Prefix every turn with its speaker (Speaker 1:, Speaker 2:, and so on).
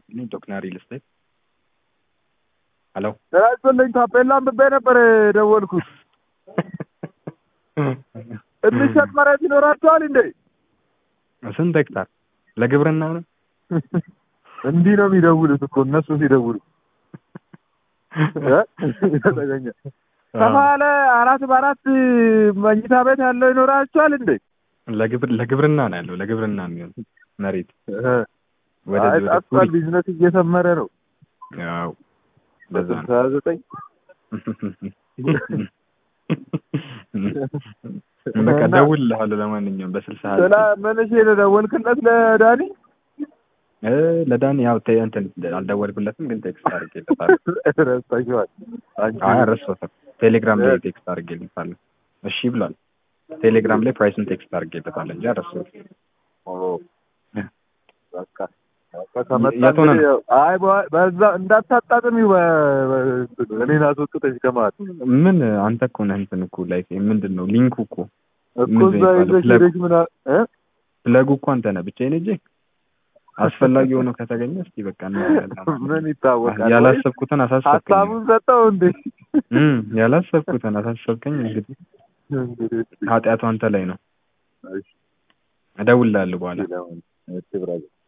Speaker 1: ይስጥልኝ ዶክተር ሪል ስቴት ሄሎ
Speaker 2: ያስፈልኝ ታፔላ አንብቤ ነበር የደወልኩት። የሚሸጥ መሬት ይኖራቸዋል እንዴ?
Speaker 1: ስንት ሄክታር ለግብርና ነው?
Speaker 2: እንዲህ ነው የሚደውሉት እኮ እነሱ ሲደውሉ ተገኘ ሰፋ ያለ አራት በአራት መኝታ ቤት ያለው ይኖራቸዋል እንዴ?
Speaker 1: ለግብር ለግብርና ነው ያለው ለግብርና የሚሆን መሬት
Speaker 2: አይ
Speaker 1: ወደዚህ ወደ
Speaker 2: ጣፍቷል። ቢዝነስ እየሰመረ ነው።
Speaker 1: ያው ለዛ ነው
Speaker 2: በስልሳ ዘጠኝ
Speaker 1: በቃ ደውልልሃለሁ። ለማንኛውም በስልሳ
Speaker 2: ስለ ምን እሺ ደወልክለት ለዳኒ?
Speaker 1: እ ለዳኒ ያው ተ- እንትን አልደወልኩለትም፣ ግን ቴክስት አድርጌለታለሁ።
Speaker 2: ረስታችኋል። አንቺ
Speaker 1: አይ አልረሳሁትም። ቴሌግራም ላይ ቴክስት አድርጌለታለሁ። እሺ ብሏል። ቴሌግራም ላይ ፕራይሱን ቴክስት አድርጌለታለሁ እንጂ አልረሳሁትም።
Speaker 2: ኦ፣ በቃ በቃ ከመጣ
Speaker 1: የት ሆነ
Speaker 2: እንግዲህ አይ በ- በዛ እንዳታጣጥሚው በ- በ- እኔን አስወጥተሽ ከማለት
Speaker 1: ምን አንተ እኮ ነህ እንትን እኮ ላይ ምንድን ነው ሊንኩ እኮ
Speaker 2: እኮ
Speaker 1: ምንድን
Speaker 2: እዛ
Speaker 1: ነው
Speaker 2: ይዘሽ
Speaker 1: የሚባለው?
Speaker 2: ሄደሽ ምና እ
Speaker 1: ፍለጉ እኮ አንተ ነህ። ብቻዬን ሂጅ አስፈላጊ ሆኖ ከተገኘ እስኪ በቃ እናያለን።
Speaker 2: ምን ይታወቃል?
Speaker 1: ያላሰብኩትን አሳሰብከኝ።
Speaker 2: ሀሳቡን ሰጠው እንዴ?
Speaker 1: እም ያላሰብኩትን አሳሰብከኝ። እንግዲህ
Speaker 2: እንግዲህ
Speaker 1: ኃጢአቱ አንተ ላይ ነው።
Speaker 2: እሺ፣
Speaker 1: እደውልልሃለሁ በኋላ
Speaker 2: እሺ፣ ብራዘር